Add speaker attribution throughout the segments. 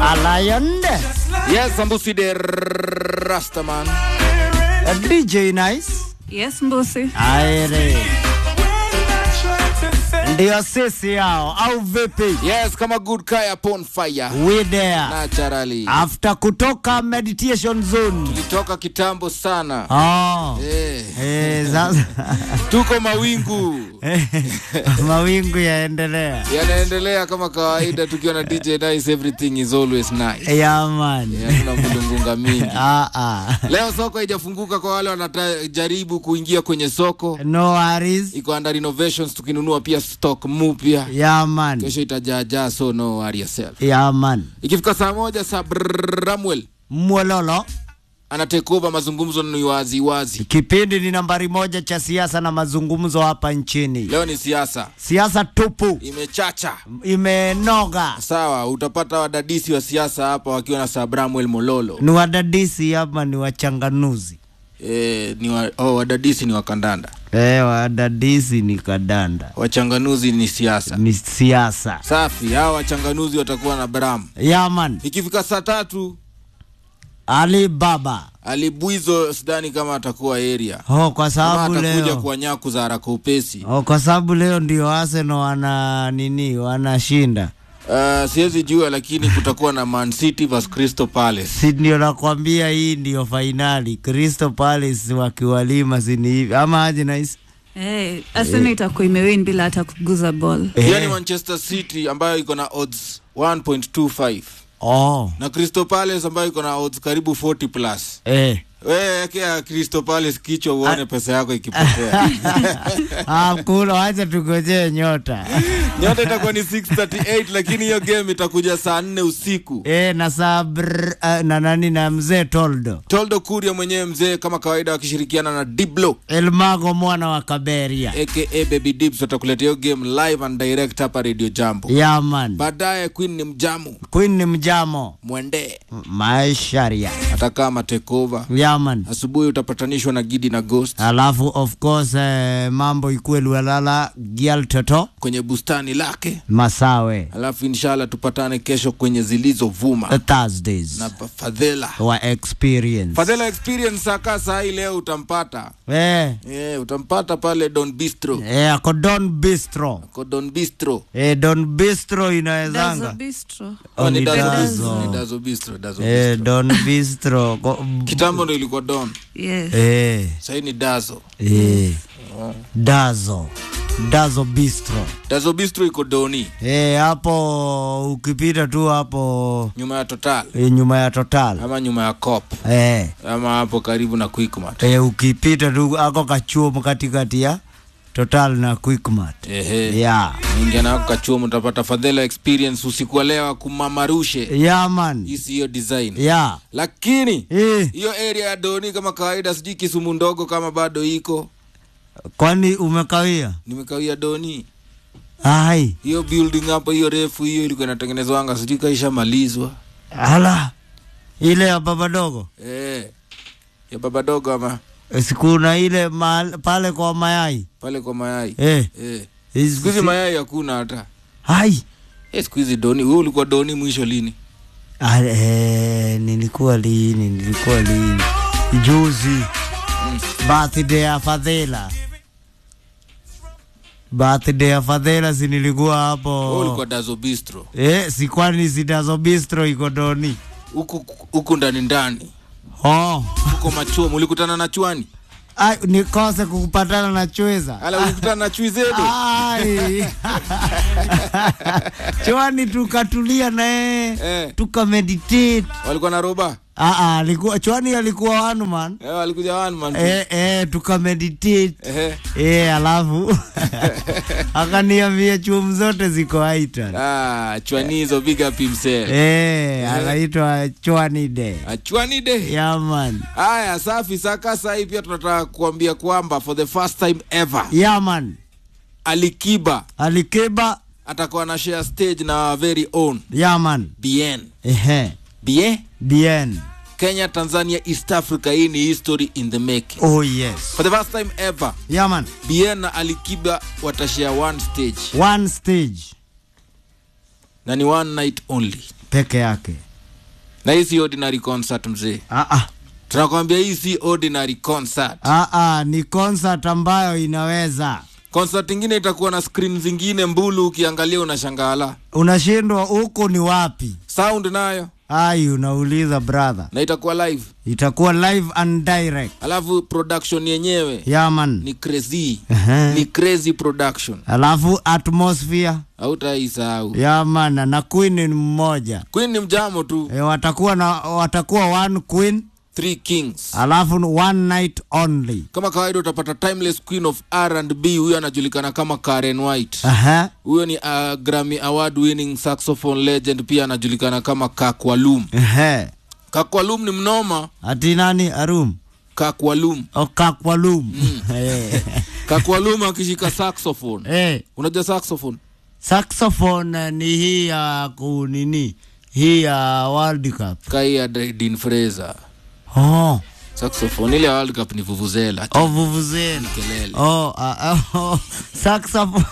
Speaker 1: Lion
Speaker 2: Yes, Sambusi de Rastaman.
Speaker 1: DJ Nice
Speaker 3: Yes, Mbusi.
Speaker 1: aere ndio sisi hao au vipi?
Speaker 2: Yes, kama good kaya upon fire.
Speaker 1: We there
Speaker 2: Naturally.
Speaker 1: after kutoka meditation zone.
Speaker 2: Tulitoka kitambo sana.
Speaker 1: Oh.
Speaker 2: Eh,
Speaker 1: Eh, sasa
Speaker 2: tuko mawingu.
Speaker 1: mawingu yaendelea.
Speaker 2: Yanaendelea kama kawaida tukiwa na DJ Nice everything is always nice.
Speaker 1: Yeah, man.
Speaker 2: Yeah, Hatuna mulungunga mingi.
Speaker 1: Ah, ah.
Speaker 2: Leo soko haijafunguka kwa wale wanajaribu kuingia kwenye soko.
Speaker 1: No worries.
Speaker 2: Iko under renovations tukinunua pia stock mpya.
Speaker 1: Yeah, man.
Speaker 2: Kesho itajaajaa so no worry yourself.
Speaker 1: Yeah, man.
Speaker 2: Ikifika saa moja saa Bramwell
Speaker 1: Mwololo.
Speaker 2: ana take over mazungumzo ni wazi wazi.
Speaker 1: Kipindi ni nambari moja cha siasa na mazungumzo hapa nchini.
Speaker 2: Leo ni siasa
Speaker 1: Siasa tupu
Speaker 2: imechacha.
Speaker 1: imenoga.
Speaker 2: Sawa, utapata wadadisi wa siasa hapa wakiwa na Sir Bramwell Mololo.
Speaker 1: Ni wadadisi ama ni wachanganuzi?
Speaker 2: E, ni wa, oh, wadadisi ni wakandanda,
Speaker 1: Eh, wadadisi ni kadanda,
Speaker 2: wachanganuzi ni siasa.
Speaker 1: ni siasa.
Speaker 2: Safi, hawa wachanganuzi watakuwa na Bram.
Speaker 1: Yaman,
Speaker 2: Ikifika saa tatu
Speaker 1: Ali Baba.
Speaker 2: alibwizo, sidhani kama atakuwa area
Speaker 1: Oh, kwa
Speaker 2: kama
Speaker 1: sababu
Speaker 2: atakuja
Speaker 1: leo
Speaker 2: kwa nyaku za haraka upesi.
Speaker 1: oh, kwa sababu leo ndio Arsenal wana nini, wanashinda.
Speaker 2: Uh, siwezi jua, lakini kutakuwa na Man City vs Crystal Palace.
Speaker 1: Si ndio nakwambia, hii ndio fainali. Crystal Palace wakiwalima, si ni hivi ama aje Nice?
Speaker 3: Hey, Arsenal itakuwa imewin bila hata kuguza ball.
Speaker 2: Hiyo ni
Speaker 1: Eh,
Speaker 2: Manchester City ambayo iko na odds 1.25
Speaker 1: oh,
Speaker 2: na Crystal Palace ambayo iko na odds karibu 40 plus.
Speaker 1: eh.
Speaker 2: Wewe ekea Crystal Palace kichwa uone pesa yako ikipotea.
Speaker 1: Ah, kuna wacha tugojee nyota
Speaker 2: Nyota itakuwa ni 638 lakini hiyo game itakuja saa 4 usiku.
Speaker 1: eh, na saa brr, ah, na nani na mzee Toldo
Speaker 2: Toldo Kuria mwenyewe mzee kama kawaida wakishirikiana na Diblo
Speaker 1: Elmago mwana wa Kaberia.
Speaker 2: aka Baby Dibs watakuletea hiyo game live and direct hapa Radio Jambo.
Speaker 1: Yaman,
Speaker 2: Baadaye Queen ni mjamu
Speaker 1: Queen ni mjamo
Speaker 2: mwende
Speaker 1: maisharia.
Speaker 2: atakaa matekova.
Speaker 1: Yaman,
Speaker 2: Asubuhi utapatanishwa na Gidi na Ghost
Speaker 1: alafu of course eh, mambo ikue Lualala Gial Toto
Speaker 2: kwenye bustani lake,
Speaker 1: Masawe
Speaker 2: alafu inshallah tupatane kesho kwenye zilizovuma
Speaker 1: uh, Thursdays
Speaker 2: na Fadhela.
Speaker 1: wa experience
Speaker 2: Fadhela experience saka saa hii leo utampata
Speaker 1: eh,
Speaker 2: eh, utampata pale Don Bistro
Speaker 1: eh, ako Don Bistro
Speaker 2: ko Don Bistro
Speaker 1: eh, Don Bistro
Speaker 3: Dazo
Speaker 1: inawezanga
Speaker 3: Bistro.
Speaker 2: Oh, ni
Speaker 1: ni
Speaker 2: Dazo
Speaker 1: Dazo.
Speaker 2: Bistro, ni Dazo Bistro, Dazo
Speaker 1: eh,
Speaker 2: Bistro.
Speaker 1: Don Bistro Ko-
Speaker 2: Kitambo ndo ilikuwa Don,
Speaker 3: Yes.
Speaker 1: eh,
Speaker 2: sahii ni Dazo.
Speaker 1: eh, Dazo Dazo Bistro
Speaker 2: Dazo Bistro iko Doni
Speaker 1: eh, hapo ukipita tu hapo
Speaker 2: nyuma ya Total
Speaker 1: eh, nyuma ya Total
Speaker 2: ama nyuma ya Cop
Speaker 1: eh,
Speaker 2: ama hapo karibu na Quickmart.
Speaker 1: eh, ukipita tu ako kachuomo katikati ya Total na Quickmart
Speaker 2: Ehe.
Speaker 1: yeah.
Speaker 2: Ingia nako kachuo utapata Fadhela experience usiku wa leo kumamarushe
Speaker 1: yeah, man
Speaker 2: hisi hiyo design.
Speaker 1: yeah.
Speaker 2: Lakini
Speaker 1: eh,
Speaker 2: hiyo area ya Doni kama kawaida, sijui Kisumu ndogo kama bado iko,
Speaker 1: kwani umekawia
Speaker 2: nimekawia Doni.
Speaker 1: ai
Speaker 2: Hiyo building hapo, hiyo refu hiyo ilikuwa inatengenezwanga, sijui kaishamalizwa
Speaker 1: ala ile ya baba dogo
Speaker 2: eh, ya baba dogo ama
Speaker 1: sikuna ile mahali- pale kwa mayai
Speaker 2: pale kwa mayai
Speaker 1: eh,
Speaker 2: eh.
Speaker 1: hizi-
Speaker 2: Siku hizi
Speaker 1: si-
Speaker 2: mayai hakuna hata
Speaker 1: ai
Speaker 2: eh, siku hizi Doni. Wewe ulikuwa Doni mwisho lini?
Speaker 1: Ah, eh, nilikuwa lini nilikuwa lini juzi birthday ya fadhela birthday ya fadhela si nilikuwa
Speaker 2: Wewe
Speaker 1: hapo
Speaker 2: ulikuwa Dazo Bistro
Speaker 1: eh, si kwani sitazo bistro iko doni
Speaker 2: huku huku ndani ndani
Speaker 1: oh.
Speaker 2: huko machuo, ulikutana na chwani
Speaker 1: Ai, nikose kukupatana na chweza
Speaker 2: ala, ulikutana na chui zetu
Speaker 1: Ai. chwani tukatulia naye
Speaker 2: eh,
Speaker 1: tukameditate
Speaker 2: walikuwa na roba
Speaker 1: Ah, ah, alikuwa chwani alikuwa wanu man
Speaker 2: eh, walikuja one man
Speaker 1: eh, eh, tukameditate
Speaker 2: eh,
Speaker 1: eh, alafu akaniambia chumu zote ziko aita
Speaker 2: ah, chwani hizo big up himself
Speaker 1: eh, anaitwa chwani de
Speaker 2: Ah, chwani de
Speaker 1: yaman
Speaker 2: haya safi saka saa hii pia tunataka kuambia kwamba for the first time ever
Speaker 1: yaman
Speaker 2: Alikiba
Speaker 1: alikiba
Speaker 2: atakuwa na share stage na our very own
Speaker 1: yaman
Speaker 2: BN
Speaker 1: ehe
Speaker 2: BN
Speaker 1: bien
Speaker 2: Kenya Tanzania East Africa hii ni history in the making
Speaker 1: oh yes
Speaker 2: for the first time ever
Speaker 1: yaman
Speaker 2: BN na Alikiba watashare one stage
Speaker 1: one stage
Speaker 2: na ni one night only
Speaker 1: peke yake
Speaker 2: na hii si ordinary concert mzee
Speaker 1: Ah, ah.
Speaker 2: tunakwambia hii si ordinary concert
Speaker 1: Ah, ah, ni concert ambayo inaweza
Speaker 2: concert ingine itakuwa na screen zingine mbulu ukiangalia unashangala
Speaker 1: unashindwa huku ni wapi
Speaker 2: sound nayo
Speaker 1: ai unauliza brother
Speaker 2: na itakuwa live
Speaker 1: itakuwa live and direct
Speaker 2: alafu production yenyewe
Speaker 1: yaman
Speaker 2: ni crazy
Speaker 1: Ehe.
Speaker 2: ni crazy production
Speaker 1: alafu atmosphere
Speaker 2: hautaisahau
Speaker 1: yaman na queen ni mmoja
Speaker 2: queen ni mjamo tu
Speaker 1: e, watakuwa na watakuwa one queen
Speaker 2: three kings
Speaker 1: alafu one night only
Speaker 2: kama kawaida utapata timeless queen of r&b huyo anajulikana kama karen white
Speaker 1: Aha.
Speaker 2: huyo ni uh, grammy award winning saxophone legend pia anajulikana kama kakwalum
Speaker 1: Ehe.
Speaker 2: kakwalum ni mnoma
Speaker 1: ati nani arum
Speaker 2: kakwalum
Speaker 1: okakwalum Eh.
Speaker 2: kakwalum akishika saxophone
Speaker 1: Eh,
Speaker 2: unajua saxophone
Speaker 1: saxophone ni hii ya kunini hii ya world cup
Speaker 2: kai ya din fraser
Speaker 1: oh,
Speaker 2: saxophone ile ya world cup ni vuvuzela
Speaker 1: oh vuvuzela
Speaker 2: kelele
Speaker 1: oh, uh, oh, saxophone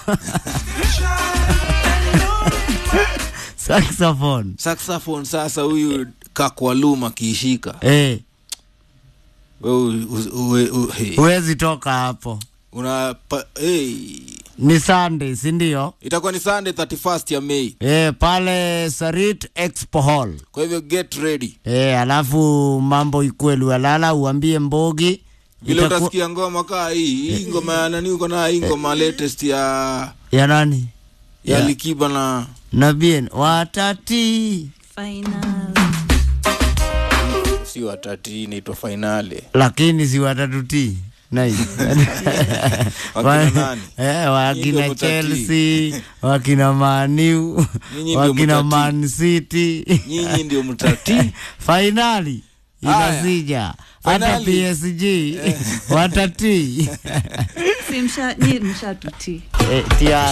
Speaker 1: saxophone
Speaker 2: saxophone sasa huyu kakwalum akiishika
Speaker 1: eh,
Speaker 2: we, u- we, u- hey.
Speaker 1: huwezi toka hapo
Speaker 2: una pa, hey.
Speaker 1: ni sunday sindio
Speaker 2: itakuwa ni sunday 31st ya mei
Speaker 1: eh, pale sarit expo hall
Speaker 2: kwa hivyo get ready
Speaker 1: eh, alafu mambo ikue lualala uambie mbogi
Speaker 2: vile
Speaker 1: Itaku-
Speaker 2: utasikia ngoma kaa hii hii ngoma ya nani uko na hii ngoma latest ya
Speaker 1: ya nani
Speaker 2: ya
Speaker 1: Ya.
Speaker 2: likiba na
Speaker 1: na bien watati
Speaker 3: Final.
Speaker 2: si watati inaitwa fainale
Speaker 1: lakini si watatuti Nice.
Speaker 2: Wakina nani?
Speaker 1: eh,
Speaker 2: Nyinyi
Speaker 1: wakina
Speaker 2: ndio mutati.
Speaker 1: chelsea wakina maniu
Speaker 2: Nyinyi ndio
Speaker 1: wakina
Speaker 2: mutati.
Speaker 1: man city
Speaker 2: nyinyi ndio mtati
Speaker 1: fainali
Speaker 2: Haya.
Speaker 1: inasija hata
Speaker 2: Finali.
Speaker 1: psg watati
Speaker 3: Si msha- nyi mshatutii
Speaker 1: eh, tia